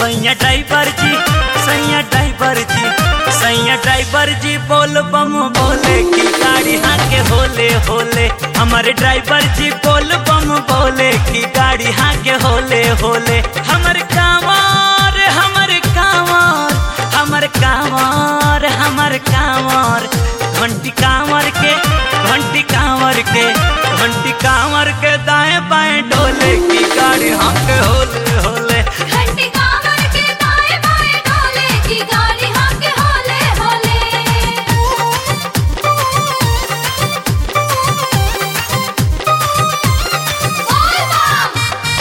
सैया ड्राइवर जी सैया ड्राइवर जी सैया ड्राइवर जी बोल बम बोले की गाड़ी हाके होले होले हमारे ड्राइवर जी बोल बम बोले की गाड़ी हाके होले होले हमर कांवर हमर कांवर हमर कांवर हमर कांवर घंटी कांवर के घंटी कांवर के घंटी कांवर के दाएं बाएं डोले की गाड़ी हाके होले होले घंटी कांवर के दाएं बाएं डोले की गाड़ी हाके होले होले बोल बम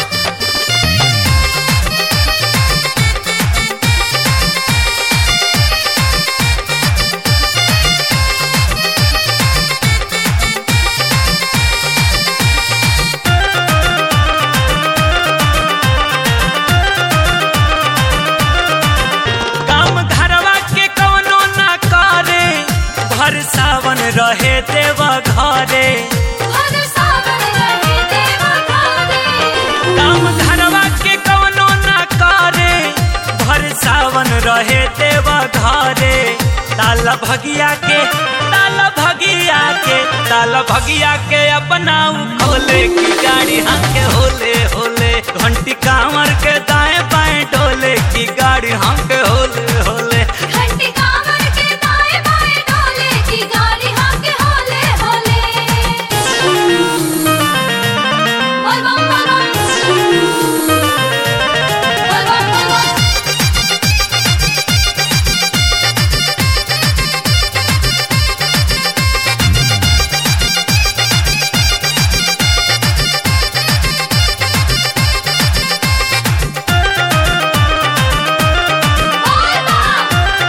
काम घरवा के कौनो ना करे भर सावन रहे देवा घरे भर सावन रहे देवा घरे काम घरवा के कौनो ना करे भर सावन रहे देवा घरे ताला भगिया के ताला भगिया के ताला भगिया के अपना उ खोले की गाड़ी हाके होले होले घंटी कांवर के दाएं बाएं डोले की गाड़ी हाके होले होले घंटी कांवर के दाएं बाएं डोले की गाड़ी हाके होले होले बोल बम बोल बम बोल बम बोल बम बोल बम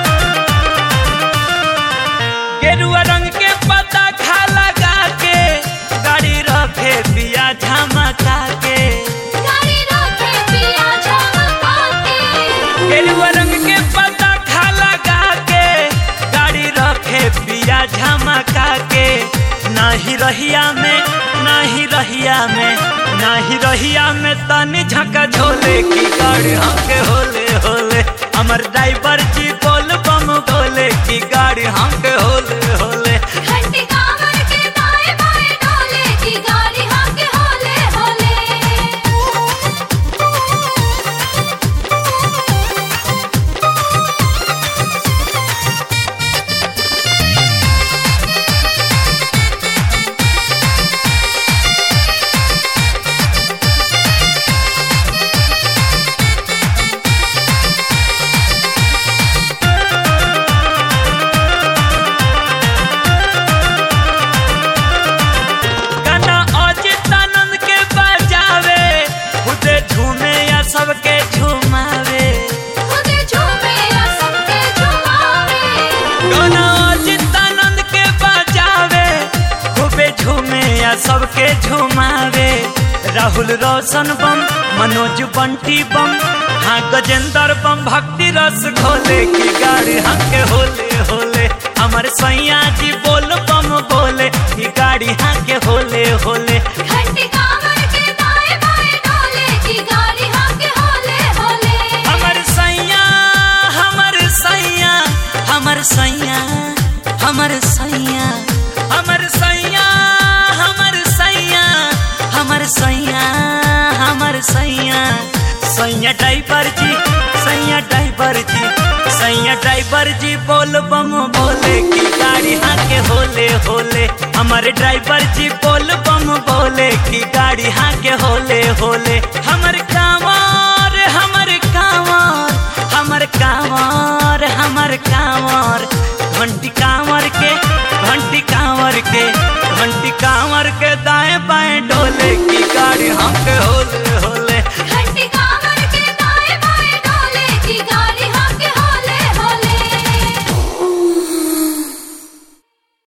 गेरुआ रंग के पता खा लगा के गाड़ी रखे पिया झमका के गाड़ी रखे पिया झमका के गेरुआ रंग के पता खा लगा के गाड़ी रखे पिया झमका के नाही रहिया में नाही रहिया में नाही रहिया में तनी झका झोले की गाड़ी हमके होले होले हमर ड्राइवर जी बोल बम बोले की गाड़ी हमके होले होले घंटी कांवर के दाएं बाएं डोले की गाड़ी हाके होले होले गाना अजित आनंद के बजावे खुदे झूमे या सबके झुमावे खुदे झूमे या सबके झुमावे गाना अजित आनंद के बजावे खूबे झूमे या सबके झुमावे राहुल रोशन बम मनोज बंटी बम हाँ गजेंद्र बम भक्ति रस घोले की गाड़ी हंके होले होले हमर सैया जी बोल बम बोले की गाड़ी हंके होले होले घंटी कांवर के दाएं बाएं डोले की गाड़ी हाके होले होले हमर सैया हमर सैया हमर सैया हमर सैया हमर सैया हमर सैया हमर सैया हमर सैया सैया ड्राइवर जी सैया ड्राइवर जी सैया ड्राइवर जी बोल बम बोले की गाड़ी हाके होले होले हमारे ड्राइवर जी बोल बम बोले की गाड़ी हाके होले होले हमर कांवर हमर कांवर हमर कांवर हमर कांवर घंटी कांवर के घंटी कांवर के घंटी कांवर के दा